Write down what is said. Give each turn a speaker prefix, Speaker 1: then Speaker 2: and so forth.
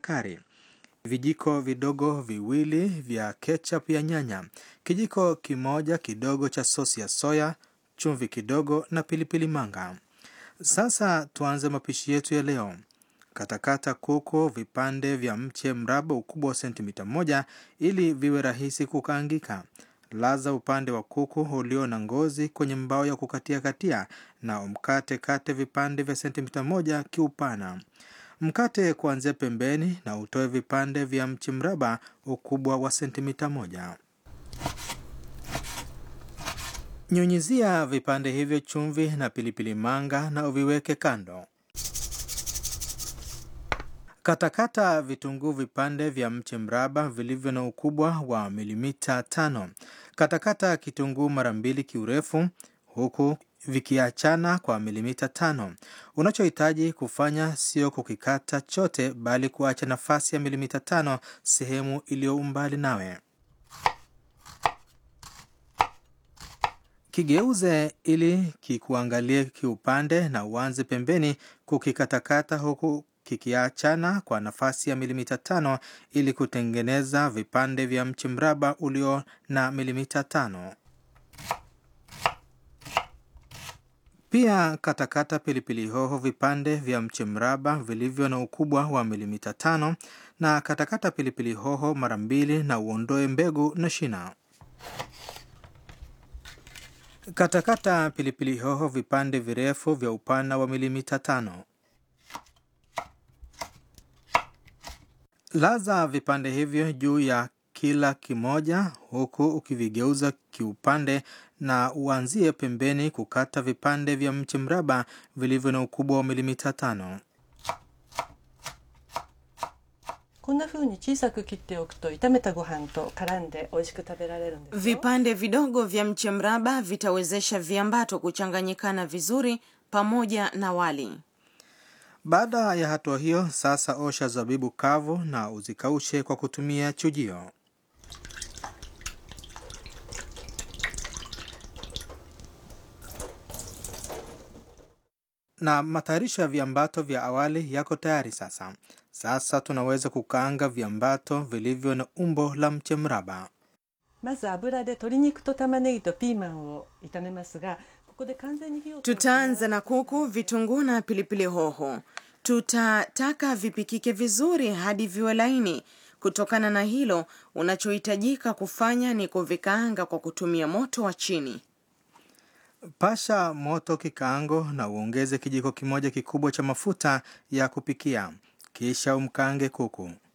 Speaker 1: kari, vijiko vidogo viwili vya ketchup ya nyanya, kijiko kimoja kidogo cha sosi ya soya, chumvi kidogo na pilipili manga. Sasa tuanze mapishi yetu ya leo. Katakata kuku vipande vya mche mraba ukubwa wa sentimita moja ili viwe rahisi kukaangika. Laza upande wa kuku ulio na ngozi kwenye mbao ya kukatia katia na umkate kate vipande vya sentimita moja kiupana. Mkate kuanzia pembeni na utoe vipande vya mchi mraba ukubwa wa sentimita moja. Nyunyizia vipande hivyo chumvi na pilipili manga na uviweke kando. Katakata vitunguu vipande vya mche mraba vilivyo na ukubwa wa milimita tano. Katakata kitunguu mara mbili kiurefu huku vikiachana kwa milimita tano. Unachohitaji kufanya sio kukikata chote bali kuacha nafasi ya milimita tano sehemu iliyo umbali nawe. Kigeuze ili kikuangalie kiupande na uanze pembeni kukikatakata huku kikiachana kwa nafasi ya milimita tano ili kutengeneza vipande vya mchi mraba ulio na milimita tano. Pia katakata pilipili hoho vipande vya mchi mraba vilivyo na ukubwa wa milimita tano na katakata pilipili hoho mara mbili na uondoe mbegu na shina. Katakata pilipili hoho vipande virefu vya upana wa milimita tano. Laza vipande hivyo juu ya kila kimoja huku ukivigeuza kiupande na uanzie pembeni kukata vipande vya mchi mraba vilivyo na ukubwa wa milimita tano.
Speaker 2: こんな風に小さく切っておくと炒めたご飯と絡んで美味しく食べられるんですよ
Speaker 3: Vipande vidogo vya mche mraba vitawezesha viambato kuchanganyikana vizuri pamoja na wali.
Speaker 1: Baada ya hatua hiyo, sasa osha zabibu kavu na uzikaushe kwa kutumia chujio. Na matayarisho ya viambato vya awali yako tayari sasa. Sasa tunaweza kukaanga viambato vilivyo na umbo la mche mraba.
Speaker 2: まず油で鶏肉と玉ねぎとピーマンを炒めますがここで完全に火を通す
Speaker 3: Tutaanza na kuku, vitunguu na pilipili hoho. Tutataka vipikike vizuri hadi viwe laini. Kutokana na hilo, unachohitajika kufanya ni kuvikaanga kwa kutumia moto wa chini.
Speaker 1: Pasha moto kikaango na uongeze kijiko kimoja kikubwa cha mafuta ya kupikia, kisha umkaange kuku.